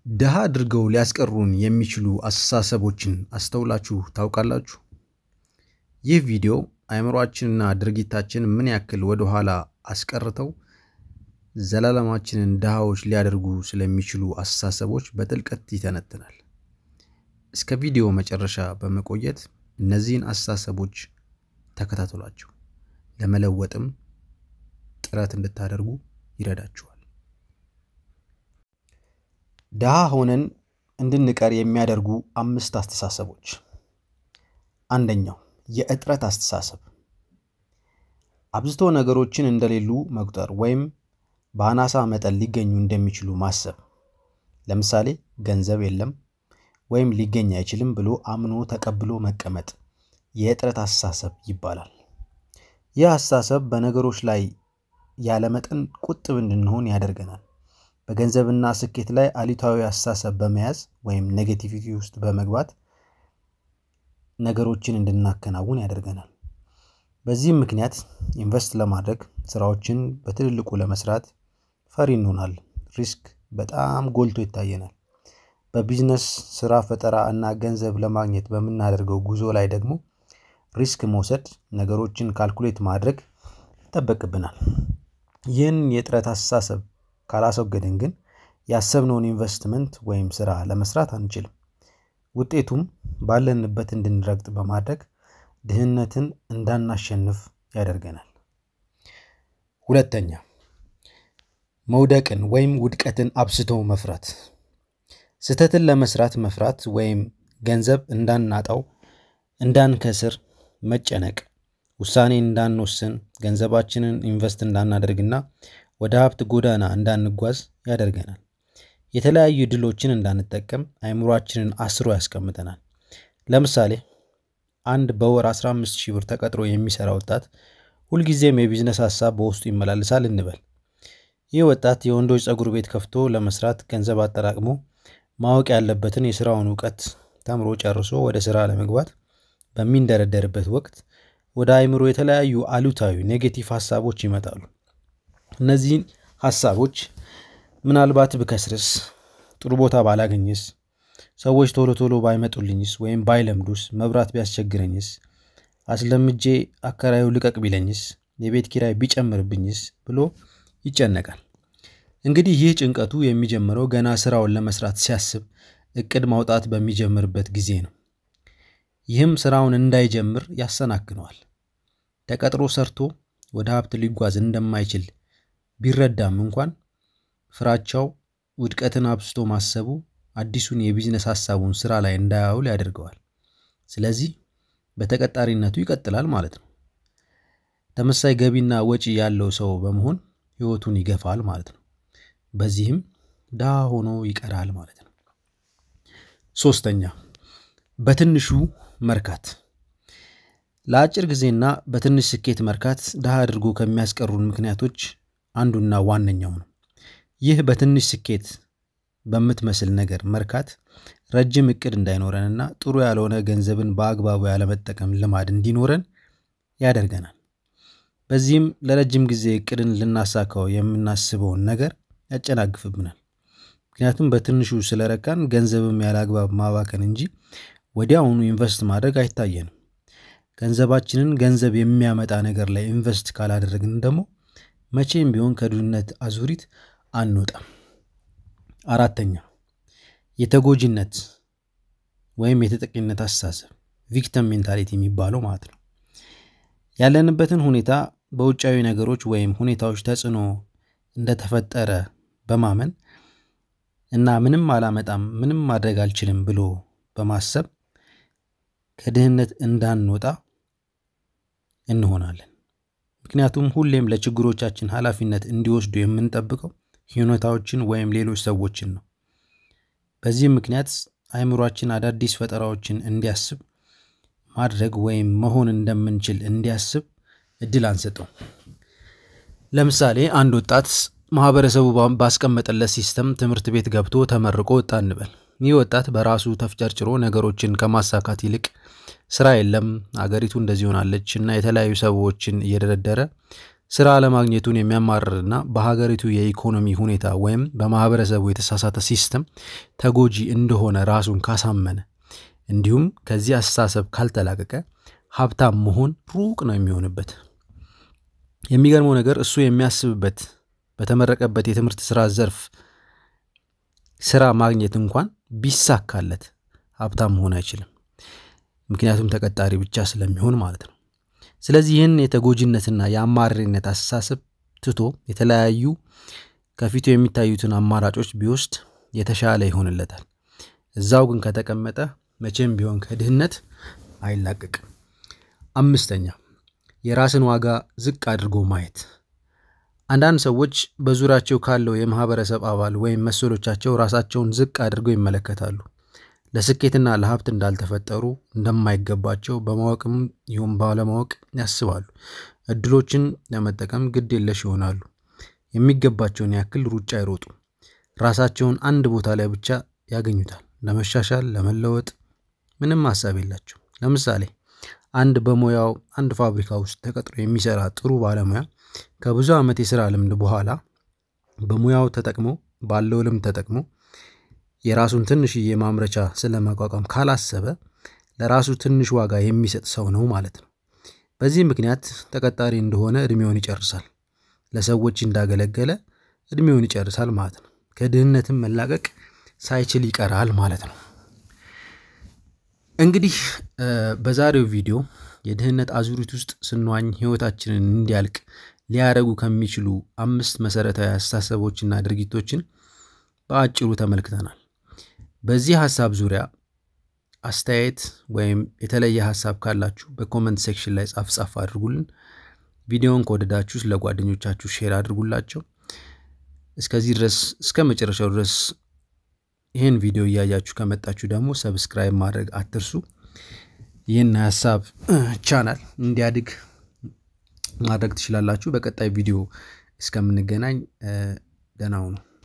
ድሃ አድርገው ሊያስቀሩን የሚችሉ አስተሳሰቦችን አስተውላችሁ ታውቃላችሁ? ይህ ቪዲዮ አእምሮአችንና ድርጊታችን ምን ያክል ወደ ኋላ አስቀርተው ዘላለማችንን ድሃዎች ሊያደርጉ ስለሚችሉ አስተሳሰቦች በጥልቀት ይተነትናል። እስከ ቪዲዮ መጨረሻ በመቆየት እነዚህን አስተሳሰቦች ተከታተሏቸው። ለመለወጥም ጥረት እንድታደርጉ ይረዳችኋል። ድሃ ሆነን እንድንቀር የሚያደርጉ አምስት አስተሳሰቦች። አንደኛው የእጥረት አስተሳሰብ፣ አብዝቶ ነገሮችን እንደሌሉ መቁጠር ወይም በአናሳ መጠን ሊገኙ እንደሚችሉ ማሰብ። ለምሳሌ ገንዘብ የለም ወይም ሊገኝ አይችልም ብሎ አምኖ ተቀብሎ መቀመጥ የእጥረት አስተሳሰብ ይባላል። ይህ አስተሳሰብ በነገሮች ላይ ያለመጠን ቁጥብ እንድንሆን ያደርገናል። በገንዘብና ስኬት ላይ አሉታዊ አስተሳሰብ በመያዝ ወይም ኔጌቲቪቲ ውስጥ በመግባት ነገሮችን እንድናከናውን ያደርገናል። በዚህም ምክንያት ኢንቨስት ለማድረግ ስራዎችን በትልልቁ ለመስራት ፈሪ እንሆናለን። ሪስክ በጣም ጎልቶ ይታየናል። በቢዝነስ ስራ ፈጠራ እና ገንዘብ ለማግኘት በምናደርገው ጉዞ ላይ ደግሞ ሪስክ መውሰድ፣ ነገሮችን ካልኩሌት ማድረግ ይጠበቅብናል። ይህን የጥረት አስተሳሰብ ካላስወገድን ግን ያሰብነውን ኢንቨስትመንት ወይም ስራ ለመስራት አንችልም። ውጤቱም ባለንበት እንድንረግጥ በማድረግ ድህነትን እንዳናሸንፍ ያደርገናል። ሁለተኛ መውደቅን ወይም ውድቀትን አብስቶ መፍራት። ስህተትን ለመስራት መፍራት ወይም ገንዘብ እንዳናጣው፣ እንዳንከስር መጨነቅ፣ ውሳኔ እንዳንወስን፣ ገንዘባችንን ኢንቨስት እንዳናደርግና ወደ ሀብት ጎዳና እንዳንጓዝ ያደርገናል። የተለያዩ ድሎችን እንዳንጠቀም አእምሯችንን አስሮ ያስቀምጠናል። ለምሳሌ አንድ በወር 15 ሺህ ብር ተቀጥሮ የሚሰራ ወጣት ሁልጊዜም የቢዝነስ ሀሳብ በውስጡ ይመላለሳል እንበል። ይህ ወጣት የወንዶች ፀጉር ቤት ከፍቶ ለመስራት ገንዘብ አጠራቅሞ ማወቅ ያለበትን የስራውን እውቀት ተምሮ ጨርሶ ወደ ስራ ለመግባት በሚንደረደርበት ወቅት ወደ አእምሮ የተለያዩ አሉታዊ ኔጌቲቭ ሀሳቦች ይመጣሉ። እነዚህን ሀሳቦች ምናልባት ብከስርስ፣ ጥሩ ቦታ ባላገኝስ፣ ሰዎች ቶሎ ቶሎ ባይመጡልኝስ ወይም ባይለምዱስ፣ መብራት ቢያስቸግረኝስ፣ አስለምጄ አከራዩ ልቀቅ ቢለኝስ፣ የቤት ኪራይ ቢጨምርብኝስ ብሎ ይጨነቃል። እንግዲህ ይህ ጭንቀቱ የሚጀምረው ገና ስራውን ለመስራት ሲያስብ እቅድ ማውጣት በሚጀምርበት ጊዜ ነው። ይህም ስራውን እንዳይጀምር ያሰናክነዋል። ተቀጥሮ ሰርቶ ወደ ሀብት ሊጓዝ እንደማይችል ቢረዳም እንኳን ፍራቻው ውድቀትን አብስቶ ማሰቡ አዲሱን የቢዝነስ ሀሳቡን ስራ ላይ እንዳያውል ያደርገዋል። ስለዚህ በተቀጣሪነቱ ይቀጥላል ማለት ነው። ተመሳይ ገቢና ወጪ ያለው ሰው በመሆን ህይወቱን ይገፋል ማለት ነው። በዚህም ድሃ ሆኖ ይቀራል ማለት ነው። ሶስተኛ በትንሹ መርካት። ለአጭር ጊዜና በትንሽ ስኬት መርካት ድሃ አድርጎ ከሚያስቀሩን ምክንያቶች አንዱና ዋነኛው ነው። ይህ በትንሽ ስኬት በምትመስል ነገር መርካት ረጅም እቅድ እንዳይኖረንና ጥሩ ያልሆነ ገንዘብን በአግባቡ ያለመጠቀም ልማድ እንዲኖረን ያደርገናል። በዚህም ለረጅም ጊዜ እቅድን ልናሳካው የምናስበውን ነገር ያጨናግፍብናል። ምክንያቱም በትንሹ ስለረካን ገንዘብም ያለ አግባብ ማባከን እንጂ ወዲያውኑ ኢንቨስት ማድረግ አይታየንም። ገንዘባችንን ገንዘብ የሚያመጣ ነገር ላይ ኢንቨስት ካላደረግን ደግሞ መቼም ቢሆን ከድህነት አዙሪት አንወጣም። አራተኛ የተጎጂነት ወይም የተጠቂነት አስተሳሰብ ቪክተም ሜንታሊቲ የሚባለው ማለት ነው። ያለንበትን ሁኔታ በውጫዊ ነገሮች ወይም ሁኔታዎች ተጽዕኖ እንደተፈጠረ በማመን እና ምንም አላመጣም፣ ምንም ማድረግ አልችልም ብሎ በማሰብ ከድህነት እንዳንወጣ እንሆናለን። ምክንያቱም ሁሌም ለችግሮቻችን ኃላፊነት እንዲወስዱ የምንጠብቀው ሁኔታዎችን ወይም ሌሎች ሰዎችን ነው። በዚህም ምክንያት አእምሯችን አዳዲስ ፈጠራዎችን እንዲያስብ ማድረግ ወይም መሆን እንደምንችል እንዲያስብ እድል አንሰጠው። ለምሳሌ አንድ ወጣት ማህበረሰቡ ባስቀመጠለት ሲስተም ትምህርት ቤት ገብቶ ተመርቆ ወጣ እንበል። ይህ ወጣት በራሱ ተፍጨርጭሮ ነገሮችን ከማሳካት ይልቅ ስራ የለም፣ አገሪቱ እንደዚህ ሆናለች እና የተለያዩ ሰዎችን እየደረደረ ስራ አለማግኘቱን የሚያማርርና በሀገሪቱ የኢኮኖሚ ሁኔታ ወይም በማህበረሰቡ የተሳሳተ ሲስተም ተጎጂ እንደሆነ ራሱን ካሳመነ እንዲሁም ከዚህ አስተሳሰብ ካልተላቀቀ ሀብታም መሆን ሩቅ ነው የሚሆንበት። የሚገርመው ነገር እሱ የሚያስብበት በተመረቀበት የትምህርት ስራ ዘርፍ ስራ ማግኘት እንኳን ቢሳካለት ሀብታም መሆን አይችልም። ምክንያቱም ተቀጣሪ ብቻ ስለሚሆን ማለት ነው። ስለዚህ ይህን የተጎጂነትና የአማራሪነት አስተሳሰብ ትቶ የተለያዩ ከፊቱ የሚታዩትን አማራጮች ቢወስድ የተሻለ ይሆንለታል። እዛው ግን ከተቀመጠ መቼም ቢሆን ከድህነት አይላቀቅም። አምስተኛ የራስን ዋጋ ዝቅ አድርጎ ማየት። አንዳንድ ሰዎች በዙሪያቸው ካለው የማህበረሰብ አባል ወይም መሰሎቻቸው ራሳቸውን ዝቅ አድርገው ይመለከታሉ። ለስኬትና ለሀብት እንዳልተፈጠሩ እንደማይገባቸው በማወቅም ይሁን ባለማወቅ ያስባሉ። እድሎችን ለመጠቀም ግድ የለሽ ይሆናሉ። የሚገባቸውን ያክል ሩጫ አይሮጡም። ራሳቸውን አንድ ቦታ ላይ ብቻ ያገኙታል። ለመሻሻል ለመለወጥ ምንም ሀሳብ የላቸው። ለምሳሌ አንድ በሙያው አንድ ፋብሪካ ውስጥ ተቀጥሮ የሚሰራ ጥሩ ባለሙያ ከብዙ ዓመት የስራ ልምድ በኋላ በሙያው ተጠቅሞ ባለው ልምድ ተጠቅሞ የራሱን ትንሽዬ ማምረቻ ስለማቋቋም ካላሰበ ለራሱ ትንሽ ዋጋ የሚሰጥ ሰው ነው ማለት ነው። በዚህ ምክንያት ተቀጣሪ እንደሆነ እድሜውን ይጨርሳል። ለሰዎች እንዳገለገለ እድሜውን ይጨርሳል ማለት ነው። ከድህነትም መላቀቅ ሳይችል ይቀራል ማለት ነው። እንግዲህ በዛሬው ቪዲዮ የድህነት አዙሪት ውስጥ ስንዋኝ ህይወታችንን እንዲያልቅ ሊያደርጉ ከሚችሉ አምስት መሰረታዊ አስተሳሰቦችና ድርጊቶችን በአጭሩ ተመልክተናል። በዚህ ሀሳብ ዙሪያ አስተያየት ወይም የተለየ ሀሳብ ካላችሁ በኮመንት ሴክሽን ላይ ጻፍ ጻፍ አድርጉልን። ቪዲዮውን ከወደዳችሁ ለጓደኞቻችሁ ሼር አድርጉላቸው። እስከዚህ ድረስ እስከ መጨረሻው ድረስ ይህን ቪዲዮ እያያችሁ ከመጣችሁ ደግሞ ሰብስክራይብ ማድረግ አትርሱ። ይህን ሀሳብ ቻናል እንዲያድግ ማድረግ ትችላላችሁ። በቀጣይ ቪዲዮ እስከምንገናኝ ደህና ሁኑ።